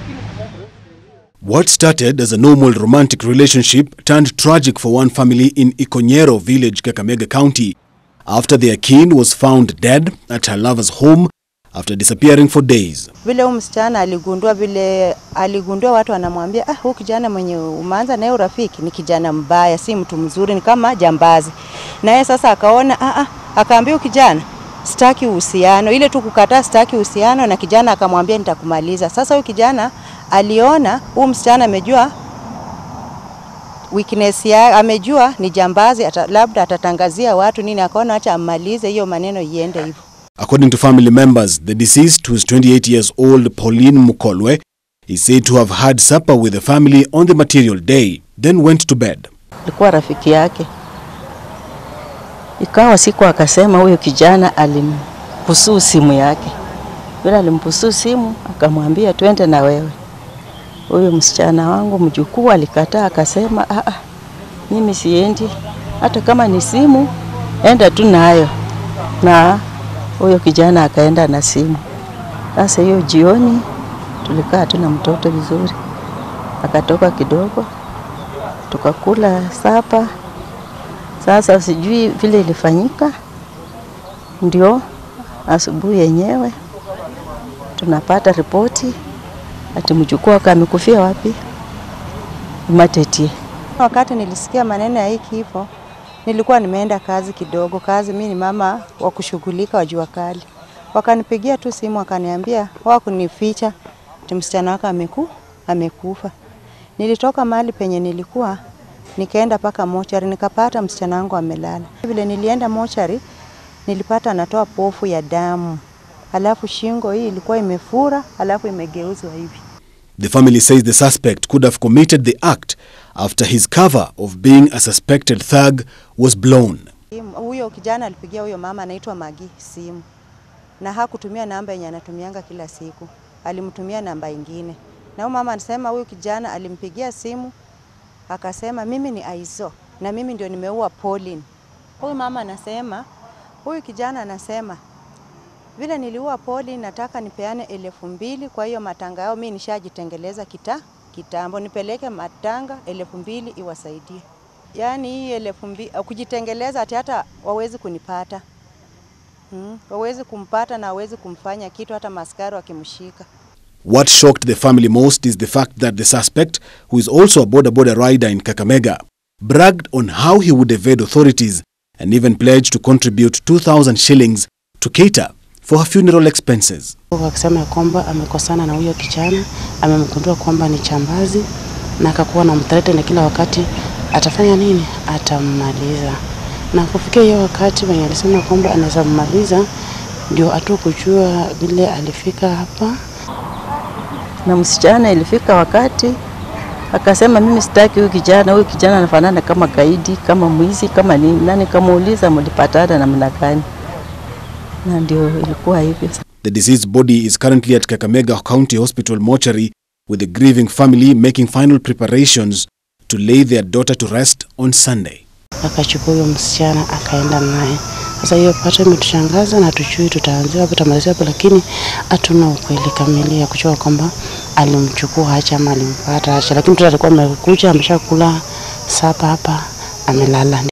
What started as a normal romantic relationship turned tragic for one family in Ikonyero village, Kakamega County, after their kin was found dead at her lover's home after disappearing for days. Vile huyu msichana aligundua, vile aligundua watu wanamwambia, ah, huyu kijana mwenye umeanza naye urafiki ni kijana mbaya, si mtu mzuri, ni kama jambazi. Na yeye sasa akaona, ah, ah, akaambia huyu kijana sitaki uhusiano, ile tu kukataa sitaki uhusiano, na kijana akamwambia nitakumaliza. Sasa huyu kijana aliona huyu msichana amejua weakness ya amejua ni jambazi, ata, labda atatangazia watu nini, akaona acha ammalize hiyo maneno iende hivyo. According to family members, the deceased, who is 28 years old Pauline Mukolwe, is said to have had supper with the family on the material day, then went to bed. Alikuwa rafiki yake, ikawa siku akasema huyo kijana alimpusuu simu yake. Vile alimpusuu simu, akamwambia twende na wewe. Huyo msichana wangu mjukuu alikataa, akasema ah, ah, mimi siendi, hata kama ni simu enda tu nayo. Na huyo kijana akaenda na simu. Sasa hiyo jioni tulikaa tu na mtoto vizuri, akatoka kidogo, tukakula sapa. Sasa sijui vile ilifanyika, ndio asubuhi yenyewe tunapata ripoti ati mjukuu wake amekufia wapi? Matetie. Wakati nilisikia maneno ya hii kifo, nilikuwa nimeenda kazi kidogo. Kazi mimi ni mama wa kushughulika wa jua kali. Wakanipigia tu simu wakaniambia wakunificha ati msichana wake ameku, amekufa. Nilitoka mahali penye nilikuwa nikaenda paka mochari nikapata msichana wangu amelala. Vile nilienda mochari nilipata anatoa pofu ya damu, alafu shingo hii ilikuwa imefura, alafu imegeuzwa hivi. The family says the suspect could have committed the act after his cover of being a suspected thug was blown. Huyo kijana alipigia huyo mama anaitwa Magi simu na hakutumia namba yenye anatumianga kila siku, alimtumia namba ingine. Na huyo mama anasema huyu kijana alimpigia simu akasema, mimi ni Aizo na mimi ndio nimeua Pauline. Huyu mama anasema, huyu kijana anasema vile niliua Pauline, nataka nipeane elfu mbili kwa hiyo matanga yao, mimi nishajitengeleza kita kitambo, nipeleke matanga elfu mbili iwasaidie. Yaani hii elfu mbili kujitengeleza, ati hata wawezi kunipata hmm, wawezi kumpata na wawezi kumfanya kitu, hata maskari wakimshika. What shocked the family most is the fact that the suspect, who is also a border border rider in Kakamega, bragged on how he would evade authorities and even pledged to contribute 2,000 shillings to cater for her funeral expenses. Akisema ya kwamba amekosana na huyo kijana, amemgundua kwamba ni chambazi na akakuwa na mtarete na kila wakati atafanya nini, atammaliza. Na kufikia hiyo wakati wenye alisema kwamba anaweza mmaliza, ndio atu kujua vile alifika hapa Na msichana ilifika wakati akasema, mimi sitaki huyu kijana, huyu kijana anafanana kama gaidi, kama mwizi, kama nini. Na nikamuuliza mlipatana namna gani? Na ndio ilikuwa hivyo. The deceased body is currently at Kakamega County Hospital mortuary with the grieving family making final preparations to lay their daughter to rest on Sunday. akachukua huyo msichana akaenda naye. Sasa hiyo pato imetushangaza na tujui tutaanzia wapi tutamalizia wapi, lakini hatuna ukweli kamili ya kujua kwamba alimchukua acha ama alimpata acha, lakini mtoto alikuwa amekuja ameshakula sapa hapa amelala.